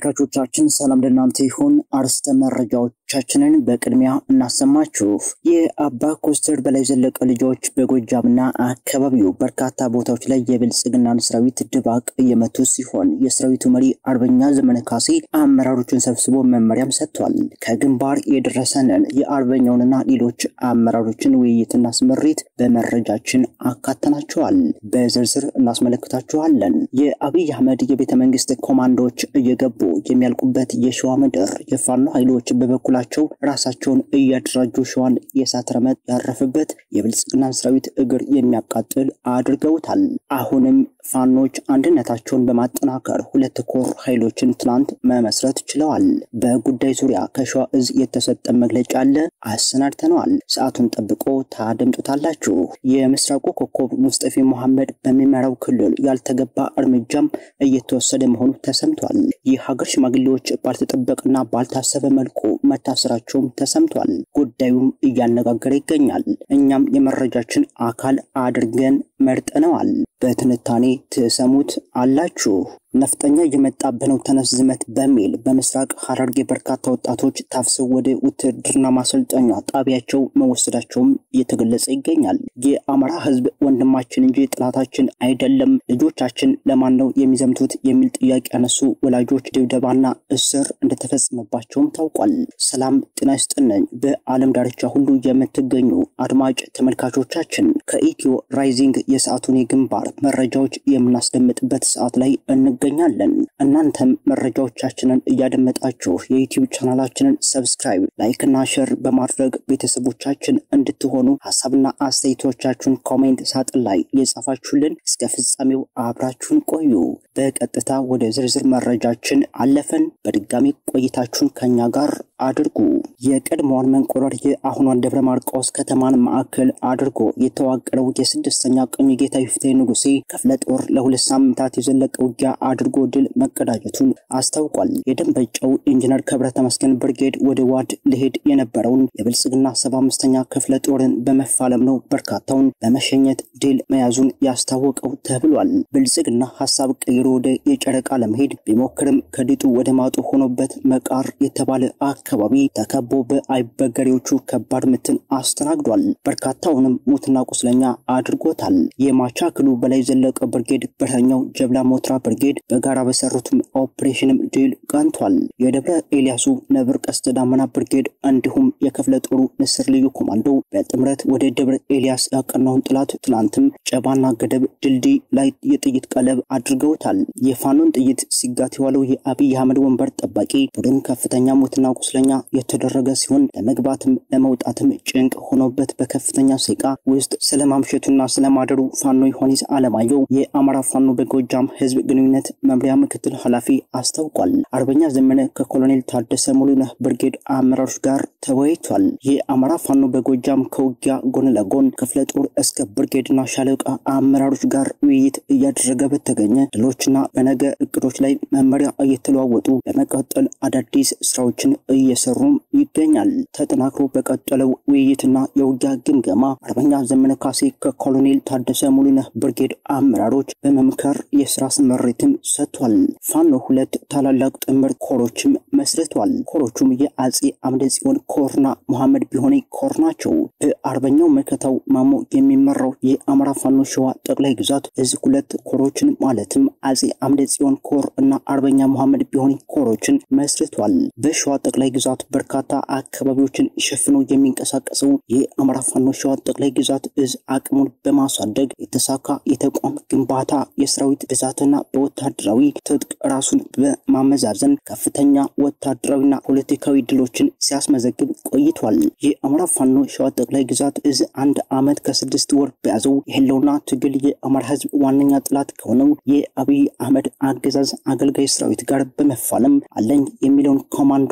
ተመልካቾቻችን ሰላም ለእናንተ ይሁን። አርስተ መረጃዎቻችንን በቅድሚያ እናሰማችሁ። የአባ ኮስተር በላይ ዘለቀ ልጆች በጎጃምና አካባቢው በርካታ ቦታዎች ላይ የብልጽግናን ሰራዊት ድባቅ እየመቱ ሲሆን የሰራዊቱ መሪ አርበኛ ዘመነ ካሴ አመራሮችን ሰብስቦ መመሪያም ሰጥቷል። ከግንባር የደረሰንን የአርበኛውንና ሌሎች አመራሮችን ውይይትና ስምሪት በመረጃችን አካተናቸዋል። በዝርዝር እናስመለክታችኋለን። የአብይ አህመድ የቤተ መንግስት ኮማንዶዎች እየገቡ የሚያልቁበት የሸዋ ምድር የፋኖ ኃይሎች በበኩላቸው ራሳቸውን እያደራጁ ሸዋን የእሳት ረመጥ ያረፈበት የብልጽግናን ሰራዊት እግር የሚያቃጥል አድርገውታል። አሁንም ፋኖች አንድነታቸውን በማጠናከር ሁለት ኮር ኃይሎችን ትናንት መመስረት ችለዋል። በጉዳይ ዙሪያ ከሸዋ እዝ የተሰጠ መግለጫ አለ፣ አሰናድተነዋል። ሰዓቱን ጠብቆ ታደምጡታላችሁ። የምስራቁ ኮከብ ሙስጠፊ መሐመድ በሚመራው ክልል ያልተገባ እርምጃም እየተወሰደ መሆኑ ተሰምቷል። የሀገር ሽማግሌዎች ባልተጠበቀና ባልታሰበ መልኩ መታሰራቸውም ተሰምቷል። ጉዳዩም እያነጋገረ ይገኛል። እኛም የመረጃችን አካል አድርገን መርጠነዋል። በትንታኔ ትሰሙት አላችሁ። ነፍጠኛ እየመጣብህ ነው ተነስ ዝመት በሚል በምስራቅ ሐረርጌ በርካታ ወጣቶች ታፍሰው ወደ ውትድርና ማሰልጠኛ ጣቢያቸው መወሰዳቸውም እየተገለጸ ይገኛል። የአማራ ሕዝብ ወንድማችን እንጂ ጥላታችን አይደለም፣ ልጆቻችን ለማን ነው የሚዘምቱት የሚል ጥያቄ ያነሱ ወላጆች ድብደባና እስር እንደተፈጸመባቸውም ታውቋል። ሰላም ጤና ይስጥልኝ። በዓለም ዳርቻ ሁሉ የምትገኙ አድማጭ ተመልካቾቻችን ከኢትዮ ራይዚንግ የሰዓቱን የግንባር መረጃዎች የምናስደምጥበት ሰዓት ላይ እንገኛለን። እናንተም መረጃዎቻችንን እያደመጣችሁ የዩቲዩብ ቻናላችንን ሰብስክራይብ፣ ላይክ እና ሼር በማድረግ ቤተሰቦቻችን እንድትሆኑ ሀሳብና አስተያየቶቻችሁን ኮሜንት ሳጥን ላይ የጻፋችሁልን እስከ ፍጻሜው አብራችሁን ቆዩ። በቀጥታ ወደ ዝርዝር መረጃችን አለፈን። በድጋሚ ቆይታችሁን ከኛ ጋር አድርጉ። የቀድሞዋን መንቆረር የአሁኗን ደብረ ማርቆስ ከተማን ማዕከል አድርጎ የተዋቀረው የስድስተኛ ቀኝ ጌታ ይፍቴ ንጉሴ ክፍለ ጦር ለሁለት ሳምንታት የዘለቀ ውጊያ አድርጎ ድል መቀዳጀቱን አስታውቋል። የደንበጫው ኢንጂነር ክብረ ተመስገን ብርጌድ ወደ ዋድ ሊሄድ የነበረውን የብልጽግና ሰባ አምስተኛ ክፍለ ጦርን በመፋለም ነው በርካታውን በመሸኘት ድል መያዙን ያስታወቀው ተብሏል። ብልጽግና ሀሳብ ቀይሮ ወደ የጨረቃ ለመሄድ ቢሞክርም ከድጡ ወደ ማጡ ሆኖበት መቃር የተባለ አካባቢ ተከቦ በአይበገሬዎቹ ከባድ ምትን አስተናግዷል። በርካታውንም ሙትና ቁስለኛ አድርጎታል። የማቻክሉ በላይ ዘለቀ ብርጌድ በረኛው ጀብላ ሞትራ ብርጌድ በጋራ በሰሩትም ኦፕሬሽንም ድል ቀንቷል። የደብረ ኤልያሱ ነብር ቀስተ ዳመና ብርጌድ እንዲሁም የክፍለ ጦሩ ንስር ልዩ ኮማንዶ በጥምረት ወደ ደብረ ኤልያስ ያቀናውን ጥላት ትናንትም ጨባና ገደብ ድልድይ ላይ የጥይት ቀለብ አድርገውታል። የፋኖን ጥይት ሲጋት የዋለው የአብይ አህመድ ወንበር ጠባቂ ቡድን ከፍተኛ ሞትና ቁስለኛ የተደረገ ሲሆን ለመግባትም ለመውጣትም ጭንቅ ሆኖበት በከፍተኛ ሴቃ ውስጥ ስለማምሸቱና ስለማደሩ ፋኖ ዮሐንስ አለማየሁ የአማራ ፋኖ በጎጃም ህዝብ ግንኙነት መምሪያ ምክትል ኃላፊ አስታውቋል። አርበኛ ዘመነ ከኮሎኔል ታደሰ ሙሉነህ ብርጌድ አመራሮች ጋር ተወያይቷል። የአማራ ፋኖ በጎጃም ከውጊያ ጎን ለጎን ክፍለ ጦር እስከ ብርጌድና ሻለቃ አመራሮች ጋር ውይይት እያደረገ በተገኘ ድሎችና በነገ እቅዶች ላይ መመሪያ እየተለዋወጡ በመቀጠል አዳዲስ ስራዎችን እየሰሩም ይገኛል። ተጠናክሮ በቀጠለው ውይይትና የውጊያ ግምገማ አርበኛ ዘመነ ካሴ ከኮሎኔል ታደሰ ሙሉነህ ብርጌድ አመራሮች በመምከር የስራ ስምሪትም ሰጥቷል። ፋኖ ሁለት ታላላቅ ጥምር ኮሮችም መስርቷል። ኮሮቹም የአጼ አምደ ጽዮን ኮርና መሐመድ ቢሆኔ ኮር ናቸው። በአርበኛው መከታው ማሞ የሚመራው የአማራ ፋኖ ሸዋ ጠቅላይ ግዛት እዝ ሁለት ኮሮችን ማለትም አጼ አምደ ጽዮን ኮር እና አርበኛ መሐመድ ቢሆኔ ኮሮችን መስርቷል። በሸዋ ጠቅላይ ግዛት በርካታ አካባቢዎችን ሸፍኖ የሚንቀሳቀሰው የአማራ ፋኖ ሸዋ ጠቅላይ ግዛት እዝ አቅሙን በማሳደግ የተሳካ የተቋም ግንባታ የሰራዊት ብዛትና በወታደራዊ ትጥቅ ራሱን በማመዛዘን ከፍተኛ ወታደራዊና ፖለቲካዊ ድሎችን ሲያስመዘግብ ቆይቷል። የአማራ ፋኖ ሸዋ ጠቅላይ ግዛት እዝ አንድ ዓመት ከስድስት ወር በያዘው የህልውና ትግል የአማራ ህዝብ ዋነኛ ጥላት ከሆነው የአብይ አህመድ አገዛዝ አገልጋይ ሰራዊት ጋር በመፋለም አለኝ የሚለውን ኮማንዶ አየር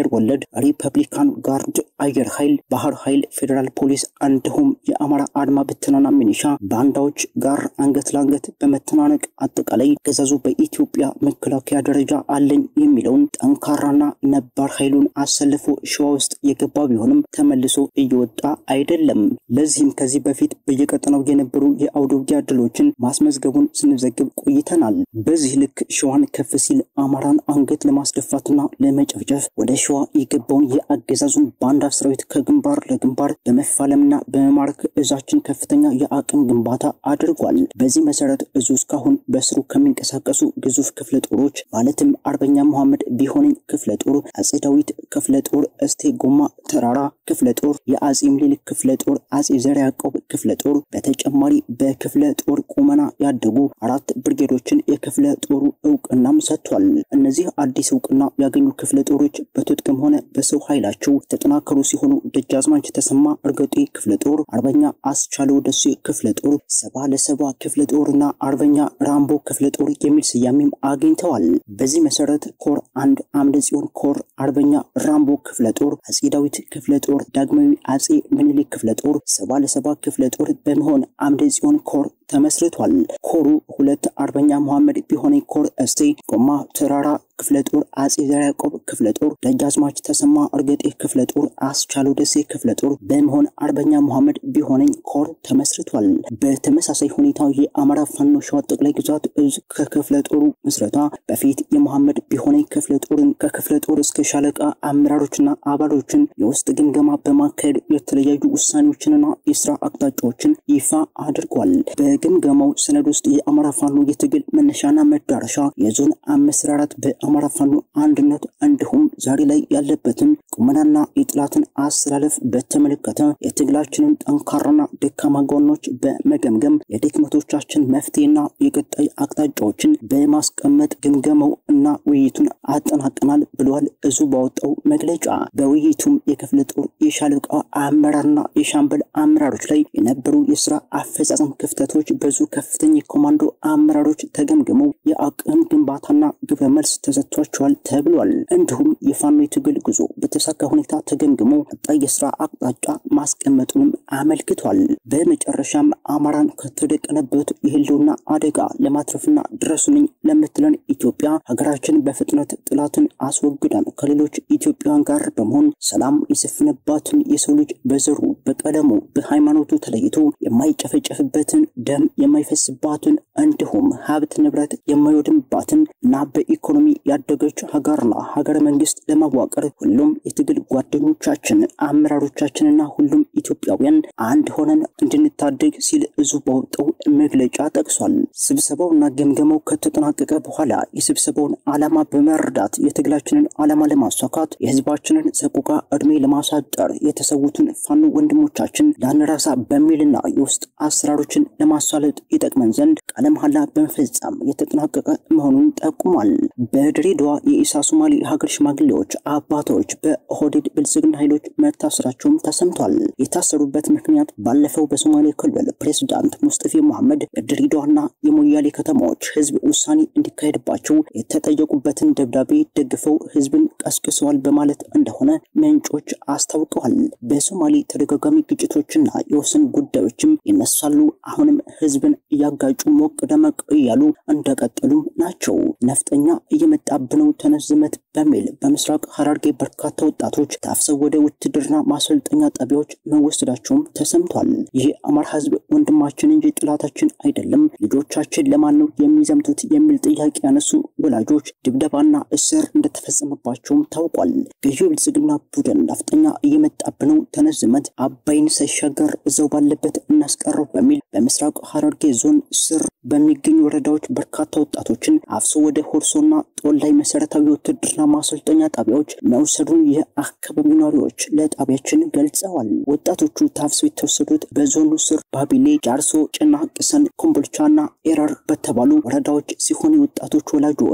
አየር ወለድ፣ ሪፐብሊካን ጋርድ፣ አየር ኃይል፣ ባህር ኃይል፣ ፌዴራል ፖሊስ እንዲሁም የአማራ አድማ ብተናና ሚኒሻ ባንዳዎች ጋር አንገት ለአንገት በመተናነቅ አጠቃላይ ገዛዙ በኢትዮጵያ መከላከያ ደረጃ አለኝ የሚለውን ጠንካራና ነባር ኃይሉን አሰልፎ ሸዋ ውስጥ የገባ ቢሆንም ተመልሶ እየወጣ አይደለም። ለዚህም ከዚህ በፊት በየቀጠናው የነበሩ የአውደ ውጊያ ድሎችን ማስመዝገቡን ስንዘግብ ቆይተናል። በዚህ ልክ ሸዋን ከፍ ሲል አማራን አንገት ለማስደፋትና ለመጨፍጨፍ ወደ ሸዋ የገባውን የአገዛዙን ባንዳ ሰራዊት ከግንባር ለግንባር በመፋለምና በመማረክ እዛችን ከፍተኛ የአቅም ግንባታ አድርጓል። በዚህ መሰረት እዙ እስካሁን በስሩ ከሚንቀሳቀሱ ግዙፍ ክፍለ ጦሮች ማለትም አርበኛ መሐመድ ቢሆነኝ ክፍለ ጦር፣ አጼ ዳዊት ክፍለ ጦር፣ እስቴ ጎማ ተራራ ክፍለ ጦር፣ የአጼ ምኒልክ ክፍለ ጦር፣ አጼ ዘርዓ ያዕቆብ ክፍለ ጦር በተጨማሪ በክፍለ ጦር ቁመና ያደጉ አራት ብርጌዶችን የክፍለ ጦሩ እውቅናም ሰጥቷል። እነዚህ አዲስ እውቅና ያገኙ ክፍለ ጦሮች በትጥቅም ሆነ በሰው ኃይላቸው የተጠናከሩ ሲሆኑ ደጃዝማች ተሰማ እርገጤ ክፍለ ጦር፣ አርበኛ አስቻለው ደሴ ክፍለ ጦር፣ ሰባ ለሰባ ክፍለ ጦርና አርበኛ ራምቦ ክፍለ ጦር የሚል ስያሜም አግኝተዋል። በዚህ መሰረት ኮር አንድ አምደ ጽዮን ኮር አርበኛ ራምቦ ክፍለ ጦር፣ አጼ ዳዊት ክፍለ ጦር፣ ዳግማዊ አጼ ምኒልክ ክፍለ ጦር፣ ሰባ ለሰባ ክፍለ ጦር በመሆን አምደ ጽዮን ኮር ተመስርቷል። ኮሩ ሁለት አርበኛ መሐመድ ቢሆነኝ ኮር እስቴ ጎማ ተራራ ክፍለ ጦር፣ አጼ ዘርዓ ያዕቆብ ክፍለ ጦር፣ ደጃዝማች ተሰማ እርገጤ ክፍለ ጦር፣ አስቻለው ደሴ ክፍለ ጦር በመሆን አርበኛ መሐመድ ቢሆነኝ ኮር ተመስርቷል። በተመሳሳይ ሁኔታ የአማራ ፋኖ ሸዋ ጠቅላይ ግዛት እዝ ከክፍለ ጦሩ ምስረታ በፊት የመሐመድ ቢሆነኝ ክፍለ ጦርን ከክፍለ ጦር እስከ ሻለቃ አመራሮችና አባሎችን የውስጥ ግምገማ በማካሄድ የተለያዩ ውሳኔዎችንና የስራ አቅጣጫዎችን ይፋ አድርጓል። በግምገማው ሰነድ ውስጥ የአማራ ፋኖ የትግል መነሻና መዳረሻ፣ የዞን አመሰራራት በአማራ ፋኖ አንድነት እንዲሁም ዛሬ ላይ ያለበትን ቁመናና የጥላትን አሰላለፍ በተመለከተ የትግላችንን ጠንካራና ደካማ ጎኖች በመገምገም የድክመቶቻችን መፍትሄና የቀጣይ አቅጣጫዎችን በማስቀመጥ ግምገማው እና ውይይቱን አጠናቀናል ብለዋል። እዙ ባወጣው መግለጫ በውይይቱም የክፍለ ጦር የሻለቃ አመራርና የሻምበል አመራሮች ላይ የነበሩ የስራ አፈጻጸም ክፍተቶች በዙ ከፍተኛ የኮማንዶ አመራሮች ተገምግመው የአቅም ግንባታና ግብረ መልስ ተሰጥቷቸዋል ተብሏል። እንዲሁም የፋኖ የትግል ጉዞ በተሳካ ሁኔታ ተገምግሞ ቀጣይ የስራ አቅጣጫ ማስቀመጡንም አመልክቷል። በመጨረሻም አማራን ከተደቀነበት የህልውና አደጋ ለማትረፍና ድረሱልኝ ለምትለን ኢትዮጵያ ሀገራችን በፍጥነት ጥላትን አስወግደን ከሌሎች ኢትዮጵያውያን ጋር በመሆን ሰላም የሰፈነባትን የሰው ልጅ በዘሩ፣ በቀለሙ፣ በሃይማኖቱ ተለይቶ የማይጨፈጨፍበትን ደም የማይፈስባትን እንዲሁም ሀብት ንብረት የማይወድምባትን እና በኢኮኖሚ ያደገች ሀገርና ሀገረ መንግስት ለማዋቀር ሁሉም የትግል ጓደኞቻችን አመራሮቻችንና ሁሉም ኢትዮጵያውያን አንድ ሆነን እንድንታደግ ሲል እዙ ባወጣው መግለጫ ጠቅሷል። ስብሰባውና ገምገማው ከተጠናቀቀ በኋላ የስብሰባውን ዓላማ በመረዳት የትግላችንን ዓላማ ለማሳካት የህዝባችንን ሰቆቃ ዕድሜ ለማሳጠር የተሰዉትን ፋኖ ወንድሞቻችን ላንረሳ በሚልና የውስጥ አሰራሮችን ለማሳለጥ ይጠቅመን ዘንድ ቃለ መሐላ በመፈጸም የተጠናቀቀ መሆኑን ጠቁሟል። በድሬዳዋ የኢሳ ሶማሌ ሀገር ሽማግሌዎች አባቶች በኦህዴድ ብልጽግና ኃይሎች መታሰራቸውም ተሰምቷል። የታሰሩበት ምክንያት ባለፈው በሶማሌ ክልል ፕሬዝዳንት ሙስጠፌ መሐመድ የድሬዳዋና የሞያሌ ከተማዎች ህዝብ ውሳኔ እንዲካሄድባቸው የተጠየቁበትን ደብዳቤ ደግፈው ህዝብን ቀስቅሰዋል በማለት እንደሆነ ምንጮች አስታውቀዋል። በሶማሌ ተደጋጋሚ ግጭቶችና የወሰን ጉዳዮችም ይነሳሉ። አሁንም ህዝብን እያጋጩ ሞቅ ደመቅ እያሉ እንደቀጠሉም ናቸው። ነፍጠኛ እየመጣብነው ተነስ ዝመት በሚል በምስራቅ ሐረርጌ በርካታ ወጣቶች ታፍሰው ወደ ውትድርና ማሰልጠኛ ጣቢያዎች መወሰዳቸውም ተሰምቷል። ይህ አማራ ህዝብ ወንድማችን እንጂ ጥላታችን አይደለም፣ ልጆቻችን ለማን ነው የሚዘምቱት የሚል ጥያቄ ያነሱ ወላጆች ድብደባና እስር እንደተፈጸመባቸውም ታውቋል። ገዢው ብልጽግና ቡድን ነፍጠኛ እየመጣብነው ተነስ ዝመት አባይን ሳይሻገር እዛው ባለበት እናስቀረው በሚል በምስራቅ ሐረርጌ ዞን ስር በሚገኙ ወረዳዎች በርካታ ወጣቶችን አፍሶ ወደ ሆርሶና ጦላይ መሰረታዊ ውትድርና ማሰልጠኛ ጣቢያዎች መውሰዱን የአካባቢው ነዋሪዎች ለጣቢያችን ገልጸዋል። ወጣቶቹ ታፍሰው የተወሰዱት በዞኑ ስር ባቢሌ፣ ጃርሶ፣ ጭና፣ ቅሰን፣ ኮምቦልቻና ኤረር በተባሉ ወረዳዎች ሲሆን የወጣቶች ወላጆች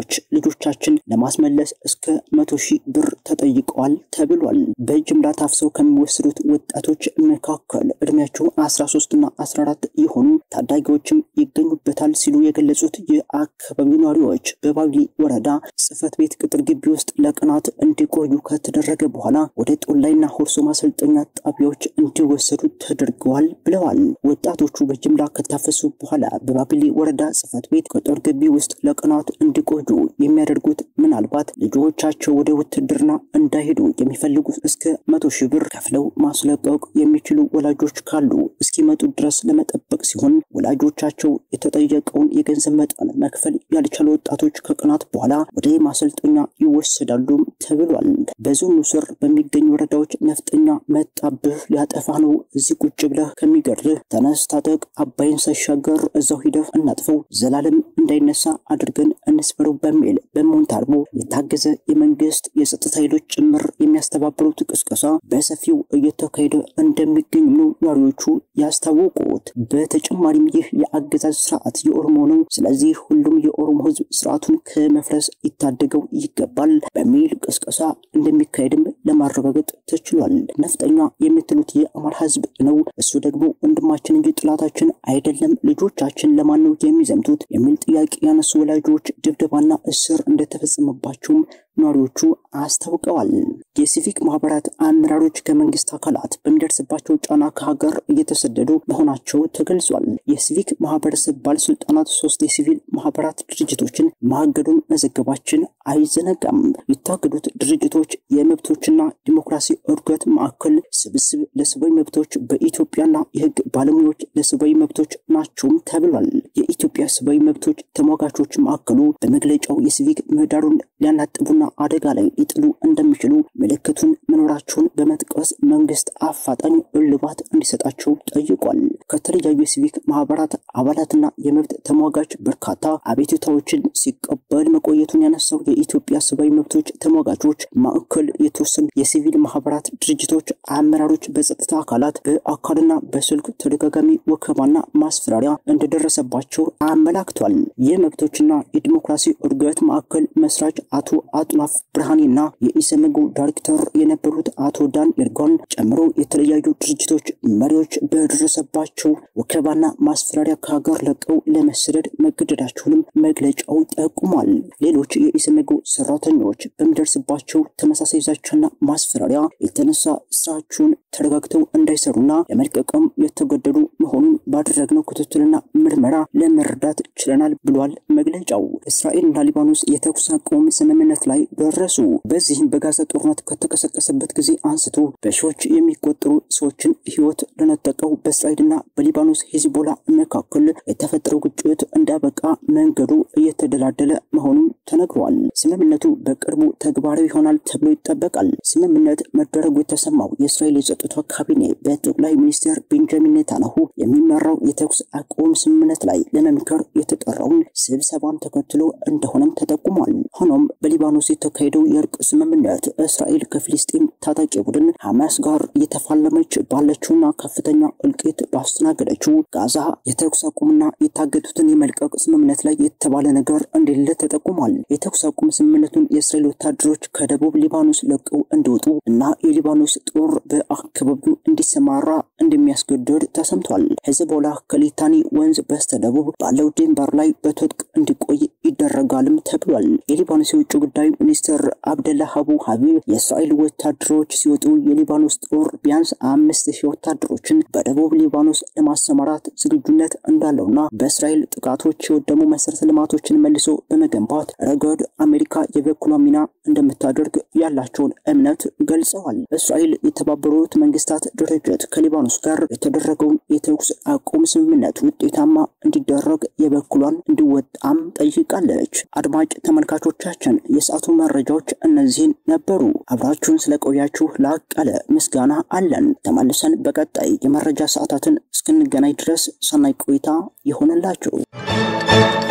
ወላጆች ልጆቻችን ለማስመለስ እስከ መቶ ሺህ ብር ተጠይቀዋል ተብሏል። በጅምላ ታፍሰው ከሚወሰዱት ወጣቶች መካከል እድሜያቸው 13 እና 14 የሆኑ ታዳጊዎችም ይገኙበታል ሲሉ የገለጹት የአካባቢው ነዋሪዎች በባቢሌ ወረዳ ጽህፈት ቤት ቅጥር ግቢ ውስጥ ለቀናት እንዲቆዩ ከተደረገ በኋላ ወደ ጦላይና ሆርሶ ማሰልጠኛ ጣቢያዎች እንዲወሰዱ ተደርገዋል ብለዋል። ወጣቶቹ በጅምላ ከታፈሱ በኋላ በባቢሌ ወረዳ ጽህፈት ቤት ቅጥር ግቢ ውስጥ ለቀናት እንዲቆዩ የሚያደርጉት ምናልባት ልጆቻቸው ወደ ውትድርና እንዳይሄዱ የሚፈልጉ እስከ መቶ ሺህ ብር ከፍለው ማስለቀቅ የሚችሉ ወላጆች ካሉ እስኪመጡ ድረስ ለመጠበቅ ሲሆን ወላጆቻቸው የተጠየቀውን የገንዘብ መጠን መክፈል ያልቻሉ ወጣቶች ከቀናት በኋላ ወደ ማሰልጠኛ ይወሰዳሉ ተብሏል። በዞኑ ስር በሚገኙ ወረዳዎች ነፍጠኛ መጣብህ ሊያጠፋ ነው፣ እዚህ ቁጭ ብለህ ከሚገድልህ ተነስ፣ ታጠቅ፣ አባይን ሳይሻገር እዛው ሂደህ እናጥፈው፣ ዘላለም እንዳይነሳ አድርገን እንስበረው በሚል በሞንታርቦ የታገዘ የመንግስት የጸጥታ ኃይሎች ጭምር የሚያስተባብሩት ቅስቀሳ በሰፊው እየተካሄደ እንደሚገኝ ነው ነዋሪዎቹ ያስታወቁት። በተጨማሪም ይህ የአገዛዝ ስርዓት የኦሮሞ ነው፣ ስለዚህ ሁሉም የኦሮሞ ህዝብ ስርዓቱን ከመፍረስ ይታደገው ይገባል በሚል ቅስቀሳ እንደሚካሄድም ለማረጋገጥ ተችሏል። ነፍጠኛ የምትሉት የአማራ ህዝብ ነው፣ እሱ ደግሞ ወንድማችን እንጂ ጥላታችን አይደለም፣ ልጆቻችን ለማን ነው የሚዘምቱት የሚል ጥያቄ ያነሱ ወላጆች ድብደባና እስር እንደተፈጸመባቸውም ነዋሪዎቹ አስታውቀዋል። የሲቪክ ማህበራት አመራሮች ከመንግስት አካላት በሚደርስባቸው ጫና ከሀገር እየተሰደዱ መሆናቸው ተገልጿል። የሲቪክ ማህበረሰብ ባለስልጣናት ሶስት የሲቪል ማህበራት ድርጅቶችን ማገዱን መዘገባችን አይዘነጋም። የታገዱት ድርጅቶች የመብቶችና ዲሞክራሲ እድገት ማዕከል፣ ስብስብ ለሰብአዊ መብቶች በኢትዮጵያና የህግ ባለሙያዎች ለሰብአዊ መብቶች ናቸውም ተብሏል። የኢትዮጵያ ሰብአዊ መብቶች ተሟጋቾች ማዕከሉ በመግለጫው የሲቪክ ምህዳሩን ሊያናጥቡና አደጋ ላይ ሊጥሉ እንደሚችሉ ምልክቱን መኖራቸውን በመጥቀስ መንግስት አፋጣኝ እልባት እንዲሰጣቸው ጠይቋል። ከተለያዩ የሲቪክ ማህበራት አባላትና የመብት ተሟጋች በርካታ አቤቱታዎችን ሲቀበል መቆየቱን ያነሳው የኢትዮጵያ ሰብአዊ መብቶች ተሟጋቾች ማዕከል የተወሰኑ የሲቪል ማህበራት ድርጅቶች አመራሮች በጸጥታ አካላት በአካልና በስልክ ተደጋጋሚ ወከባና ማስፈራሪያ እንደደረሰባቸው አመላክቷል። የመብቶችና የዲሞክራሲ እድገት ማዕከል መስራች አቶ አጥናፍ ብርሃኔና የኢሰመጉ ዳይሬክተር የነበሩት አቶ ዳን ኤርጎን ጨምሮ የተለያዩ ድርጅቶች መሪዎች በደረሰባቸው ወከባና ማስፈራሪያ ከሀገር ለቀው ለመሰደድ መገደዳቸውንም መግለጫው ጠቁሟል። ሌሎች የኢሰመጉ ሰራተኞች በሚደርስባቸው ተመሳሳይ ዛቻና ማስፈራሪያ የተነሳ ስራቸውን ተረጋግተው እንዳይሰሩና ለመልቀቅም የተገደዱ መሆኑን ባደረግነው ክትትልና ምርመራ ለመረዳት ችለናል ብሏል መግለጫው። እስራኤልና ሊባኖስ የተኩስ አቁም ስምምነት ላይ ደረሱ። በዚህም በጋዛ ጦርነት ከተቀሰቀሰበት ጊዜ አንስቶ በሺዎች የሚቆጠሩ ሰዎችን ሕይወት ለነጠቀው በእስራኤልና በሊባኖስ ሂዝቦላ መካከል የተፈጠረው ግጭት እንዳበቃ መንገዱ እየተደላደለ መሆኑን ተነግሯል። ስምምነቱ በቅርቡ ተግባራዊ ይሆናል ተብሎ ይጠበቃል። ስምምነት መደረጉ የተሰማው የእስራኤል የጸጥታ ካቢኔ በጠቅላይ ሚኒስትር ቤንጃሚን ኔታንያሁ የሚመራው የተኩስ አቁም ስምምነት ላይ ለመምከር የተጠራውን ስብሰባን ተከትሎ እንደሆነም ተጠቁሟል። ሆኖም በሊባኖስ የተካሄደው የእርቅ ስምምነት እስራኤል ከፊልስጤም ታጣቂ ቡድን ሐማስ ጋር እየተፋለመች ባለችውና ከፍተኛ እልቂት ባስተናገደችው ጋዛ የተኩስ አቁምና የታገቱትን የመልቀቅ ስምምነት ላይ የተባለ ነገር እንደሌለ ተጠቁሟል። የተኩስ አቁም ስምምነቱን የእስራኤል ወታደሮች ከደቡብ ሊባኖስ ለቀው እንዲወጡ እና የሊባኖስ ጦር በአካባቢው እንዲሰማራ እንደሚያስገድድ ተሰምቷል። ሄዝቦላ ከሊታኒ ወንዝ በስተደቡብ ባለው ድንበር ላይ በትጥቅ እንዲቆይ ይደረጋልም ተብሏል። የሊባኖስ የውጭ ጉዳይ ሚኒስትር አብደላ ሀቡ ሀቢብ የእስራኤል ወታደሮች ሲወጡ የሊባኖስ ጦር ቢያንስ አምስት ሺህ ወታደሮችን በደቡብ ሊባኖስ ለማሰማራት ዝግጁነት እንዳለውና በእስራኤል ጥቃቶች የወደሙ መሰረተ ልማቶችን መልሶ በመገንባት ረገድ አሜሪካ የበኩሏ ሚና እንደምታደርግ ያላቸውን እምነት ገልጸዋል። እስራኤል የተባበሩት መንግስታት ድርጅት ከሊባኖስ ጋር የተደረገውን የተኩስ አቁም ስምምነት ውጤታማ እንዲደረግ የበኩሏን እንዲወጣም ጠይቃለች። አድማጭ ተመልካቾቻችን የሰዓቱ መረጃዎች እነዚህን ነበሩ። አብራችሁን ስለቆያችሁ ላቅ ያለ ምስጋና አለን። ተመልሰን በቀጣይ የመረጃ ሰዓታትን እስክንገናኝ ድረስ ሰናይ ቆይታ ይሆንላችሁ።